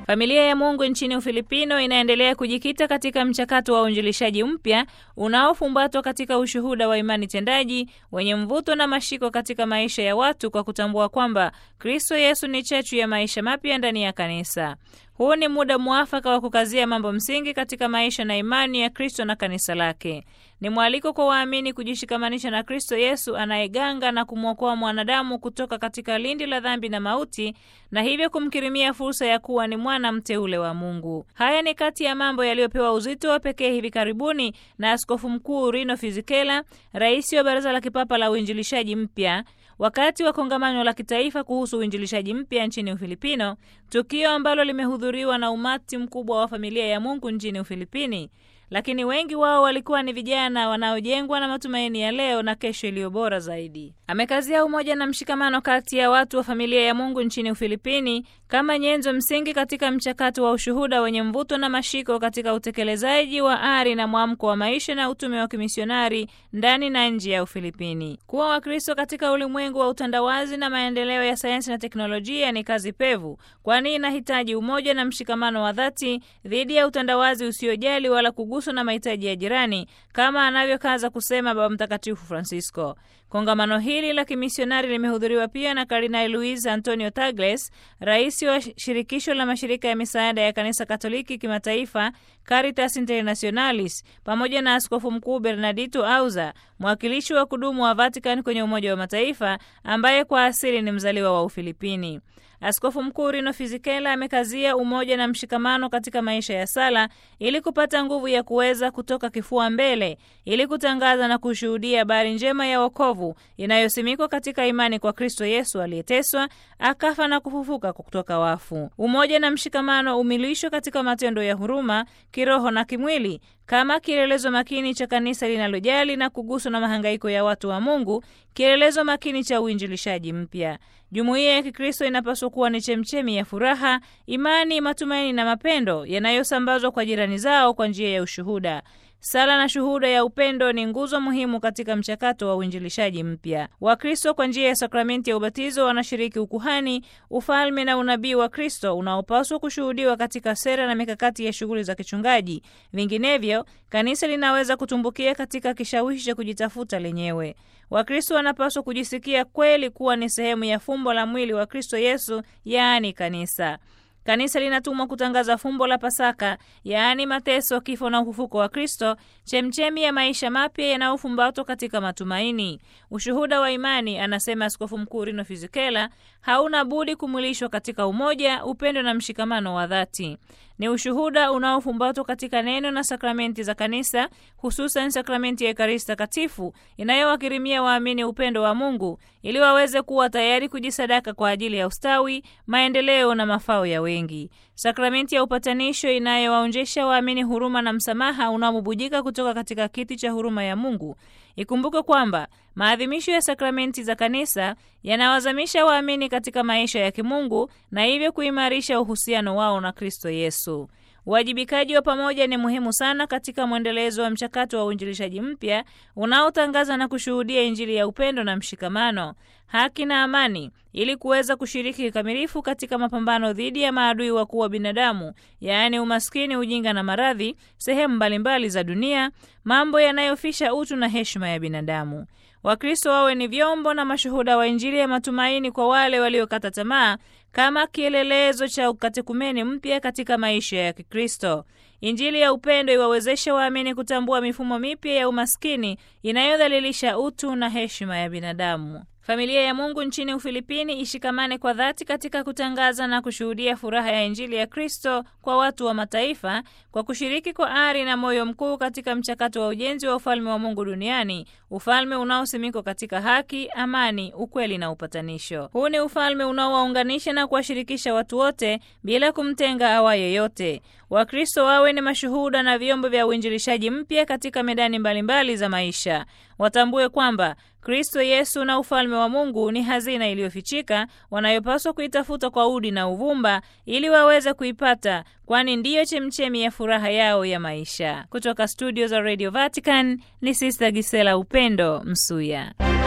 Familia ya Mungu nchini Ufilipino inaendelea kujikita katika mchakato wa uinjilishaji mpya unaofumbatwa katika ushuhuda wa imani tendaji wenye mvuto na mashiko katika maisha ya watu kwa kutambua kwamba Kristo Yesu ni chachu ya maisha mapya ndani ya kanisa. Huu ni muda mwafaka wa kukazia mambo msingi katika maisha na imani ya Kristo na kanisa lake. Ni mwaliko kwa waamini kujishikamanisha na Kristo Yesu anayeganga na kumwokoa mwanadamu kutoka katika lindi la dhambi na mauti, na hivyo kumkirimia fursa ya kuwa ni mwana mteule wa Mungu. Haya ni kati ya mambo yaliyopewa uzito wa pekee hivi karibuni na Askofu Mkuu Rino Fisichella, rais wa Baraza la Kipapa la Uinjilishaji Mpya wakati wa kongamano la kitaifa kuhusu uinjilishaji mpya nchini Ufilipino, tukio ambalo limehudhuriwa na umati mkubwa wa familia ya Mungu nchini Ufilipini, lakini wengi wao walikuwa ni vijana wanaojengwa na matumaini ya leo na kesho iliyo bora zaidi. Amekazia umoja na mshikamano kati ya watu wa familia ya Mungu nchini Ufilipini kama nyenzo msingi katika mchakato wa ushuhuda wenye mvuto na mashiko katika utekelezaji wa ari na mwamko wa maisha na utume wa kimisionari ndani na nje ya Ufilipini. Kuwa Wakristo katika ulimwengu wa utandawazi na maendeleo ya sayansi na teknolojia ni kazi pevu, kwani inahitaji umoja na mshikamano wa dhati dhidi ya utandawazi usiojali wala kuguswa na mahitaji ya jirani, kama anavyokaza kusema Baba Mtakatifu Francisco. Kongamano hili la kimisionari limehudhuriwa pia na Kardinali Luis Antonio Tagle, rais wa shirikisho la mashirika ya misaada ya kanisa Katoliki kimataifa Caritas Internationalis, pamoja na askofu mkuu Bernardito Auza, mwakilishi wa kudumu wa Vatican kwenye Umoja wa Mataifa, ambaye kwa asili ni mzaliwa wa Ufilipini. Askofu Mkuu Rino Fisichella amekazia umoja na mshikamano katika maisha ya sala ili kupata nguvu ya kuweza kutoka kifua mbele ili kutangaza na kushuhudia habari njema ya wokovu inayosimikwa katika imani kwa Kristo Yesu aliyeteswa, akafa na kufufuka kutoka wafu. Umoja na mshikamano umilishwa katika matendo ya huruma kiroho na kimwili kama kielelezo makini cha kanisa linalojali na kuguswa na mahangaiko ya watu wa Mungu, kielelezo makini cha uinjilishaji mpya. Jumuiya ya Kikristo inapaswa kuwa ni chemchemi ya furaha, imani, matumaini na mapendo yanayosambazwa kwa jirani zao kwa njia ya ushuhuda. Sala na shuhuda ya upendo ni nguzo muhimu katika mchakato wa uinjilishaji mpya. Wakristo kwa njia ya sakramenti ya ubatizo wanashiriki ukuhani, ufalme na unabii wa Kristo unaopaswa kushuhudiwa katika sera na mikakati ya shughuli za kichungaji. Vinginevyo, kanisa linaweza kutumbukia katika kishawishi cha kujitafuta lenyewe. Wakristo wanapaswa kujisikia kweli kuwa ni sehemu ya fumbo la mwili wa Kristo Yesu, yaani kanisa. Kanisa linatumwa kutangaza fumbo la Pasaka, yaani mateso, kifo na ufufuko wa Kristo, chemchemi ya maisha mapya yanayofumbatwa katika matumaini. Ushuhuda wa imani, anasema Askofu Mkuu Rino Fisichella, hauna budi kumwilishwa katika umoja, upendo na mshikamano wa dhati. Ni ushuhuda unaofumbatwa katika neno na sakramenti za kanisa, hususan sakramenti ya Ekaristi Takatifu inayowakirimia waamini upendo wa Mungu ili waweze kuwa tayari kujisadaka kwa ajili ya ustawi, maendeleo na mafao ya wengi. Sakramenti ya upatanisho inayowaonjesha waamini huruma na msamaha unaobubujika kutoka katika kiti cha huruma ya Mungu. Ikumbuke kwamba maadhimisho ya sakramenti za kanisa yanawazamisha waamini katika maisha ya kimungu na hivyo kuimarisha uhusiano wao na Kristo Yesu. Uwajibikaji wa pamoja ni muhimu sana katika mwendelezo wa mchakato wa uinjilishaji mpya unaotangaza na kushuhudia Injili ya upendo na mshikamano, haki na amani, ili kuweza kushiriki kikamilifu katika mapambano dhidi ya maadui wakuu wa binadamu, yaani umaskini, ujinga na maradhi, sehemu mbalimbali za dunia, mambo yanayofisha utu na heshima ya binadamu. Wakristo wawe ni vyombo na mashuhuda wa Injili ya matumaini kwa wale waliokata tamaa kama kielelezo cha ukatekumeni mpya katika maisha ya Kikristo. Injili ya upendo iwawezeshe waamini kutambua mifumo mipya ya umaskini inayodhalilisha utu na heshima ya binadamu. Familia ya Mungu nchini Ufilipini ishikamane kwa dhati katika kutangaza na kushuhudia furaha ya Injili ya Kristo kwa watu wa mataifa kwa kushiriki kwa ari na moyo mkuu katika mchakato wa ujenzi wa ufalme wa Mungu duniani, ufalme unaosimikwa katika haki, amani, ukweli na upatanisho. Huu ni ufalme unaowaunganisha na kuwashirikisha watu wote bila kumtenga awa yeyote. Wakristo wawe ni mashuhuda na vyombo vya uinjilishaji mpya katika medani mbalimbali za maisha. Watambue kwamba Kristo Yesu na ufalme wa Mungu ni hazina iliyofichika wanayopaswa kuitafuta kwa udi na uvumba ili waweze kuipata, kwani ndiyo chemchemi ya furaha yao ya maisha. Kutoka studio za Radio Vatican ni Sister Gisela Upendo Msuya.